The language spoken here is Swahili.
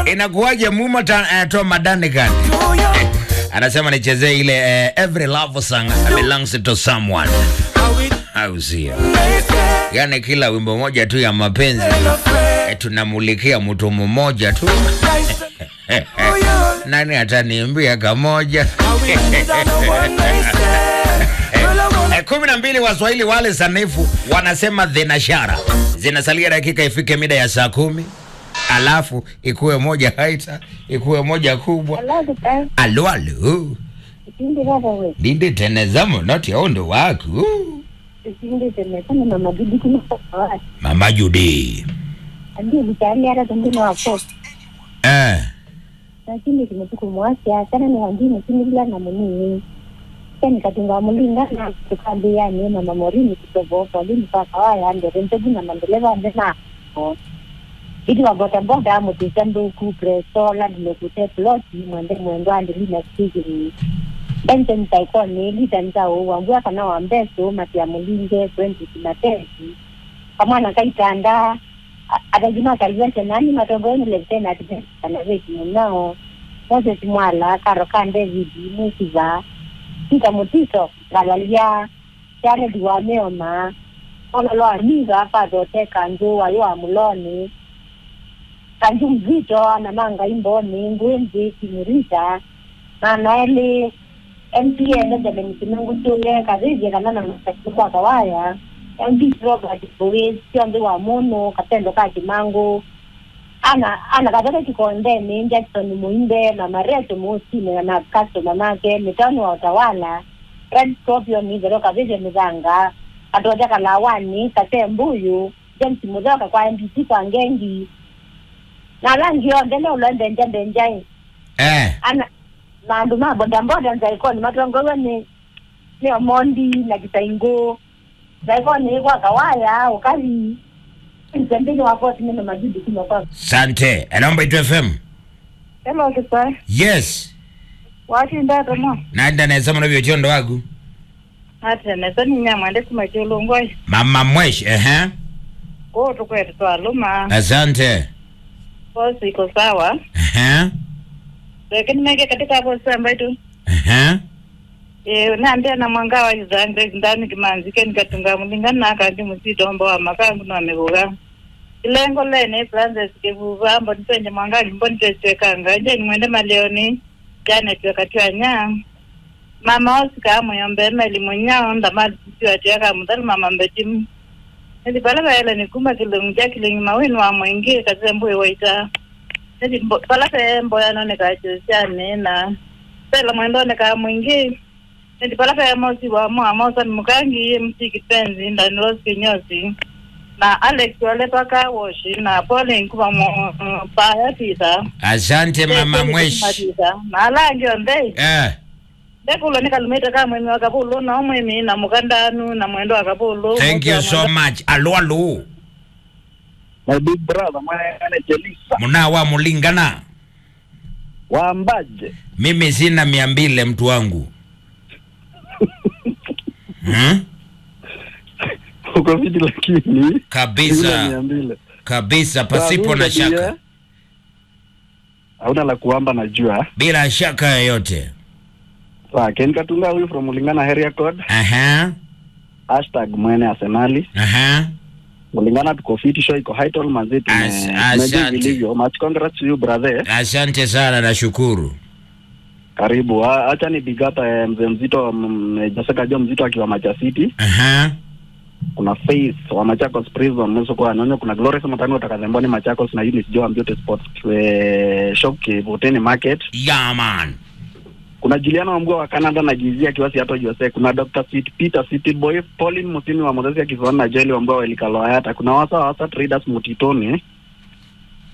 Inakuwaje Muma ta, eh, Tom Madanigan anasema nichezee ile eh, every love song belongs to someone, au sio? Yani kila wimbo moja tu ya mapenzi eh, tunamulikia mtu mmoja tu nani ataniimbia kamoja? Eh, kumi na mbili Waswahili wale sanifu wanasema dhenashara zinasalia dakika ifike mida ya saa kumi alafu ikuwe moja haita ikuwe moja kubwa. Alo, alo, ndinde teneza munoti aundo waku mama Judi eh. lakini kimetukumwasya kana ni wangine kinivila na munii nikatunga mulingana tukambiyani mama morini kutovopa limpakawaya ndere ntegi na mandeleva ndena idi wa bodaboda mutisa nduku presola ndilekute ploti mwende mwendo andilina sikini bense ntaikoni lita ntau wambua kana wambeso matia mulinge twenty kimatesi kamwana kaitanda atajima kalivente nani matongoeni levitena atikanaveti munao moses mwala karo ka david musiva tika mutiso ngalalia janedi wa meoma ololo amiga apazote kanju wayo amuloni kanju mzito anamanga imboni ngwenzi kimurita manaeli mpn delemisimengu tule kazije kanana masakikwa kawaya mp robert boys sionde wa mono katendo ka kimangu ana ana kataka kikondeni jackson muimbe na mareto musime na customer make mitano wa utawala red scorpion izero kavije mizanga katoja kalawani kate mbuyu james mudhoka kwa mbc kwa ngengi na langi yonde ne ulonde njembe njai Eh. ana mandu mabodamboda nzaikoni matongowe ni ni omondi na kisaingo zaikoni kwa kawaya ukali msembini wakoti mino majidi kimo kwa Sante, naomba itu FM. hello kisa Yes. wati ndato mo Nanda nasema na vyochondo wagu. ati nesani nyamwende kumachulungoi Mama Mwesh, ehe. ko tukwetu twaluma Asante. posi iko sawa Ehe. lakini mege katika posi ambayo tu Ehe. Eh, naambia na mwanga wa izange ndani kimanzike nikatunga mulingana na kandi musitombo wa makangu na mebuga ilengo lene Francis kivuva mbo nipenye mwanga mbo nitechekanga je nimwende maleoni jana tu wakati wa nya mama osika muyombe meli munyao ndamali sisi ati aka mudhali mama mbetim nili pala kaela nikuma kilungu ja kilingi mawinu wa mwingi kaze mbuye waita nili mbo- pala ka mboya none kachosiane na pela mwendo ne ka mwingi ndipalaka ya mosi wa mwa mosa ni mukangi ye mti kipenzi ndani rose kinyosi na alex wale paka woshi na pole nkuba mo pa ya tita Asante mama Mwesh. na alangi onde Eh. ndekulo nikalumita ka mwemi wa kapulu na omwemi na mukandanu na mwendo wa kapulu Thank you so much. Alo, alo. my big brother mwana Jelisa Munawa mulingana. waambaje? Mimi sina mia mbili mtu wangu. Hmm? uko vidi lakini ile mia Kabisa. mbili Kabisa pasipo na shaka. hauna la kuamba najua. Bila shaka yoyote. Sawa, Ken Katunga huyu from Mulingana area code Aha. hashtag mwene Arsenali Aha. Mulingana tuko fit show iko high tall manzi As- tume asante. tumejua vilivyo. Much congrats to you brother. Asante sana nashukuru. Karibu. Ah, Acha ni big up eh, mzee mzito mm, Jessica Jo mzito akiwa Macha City. Aha. Kuna Faith wa Machakos Prison mwezo kwa nonyo kuna Glorious Matano utakazemboni Machakos na Eunice Jo Beauty Sports eh, shop Kivuteni Market. Yeah man. kuna Juliana Wambua wa Canada na Jizia akiwa Seattle USA. Kuna Dr. Sweet Peter City Boy, Pauline Musimi wa Mozesi akizoana na Jeli Wambua wa Elikaloayata. Kuna wasa wasa traders Mutitoni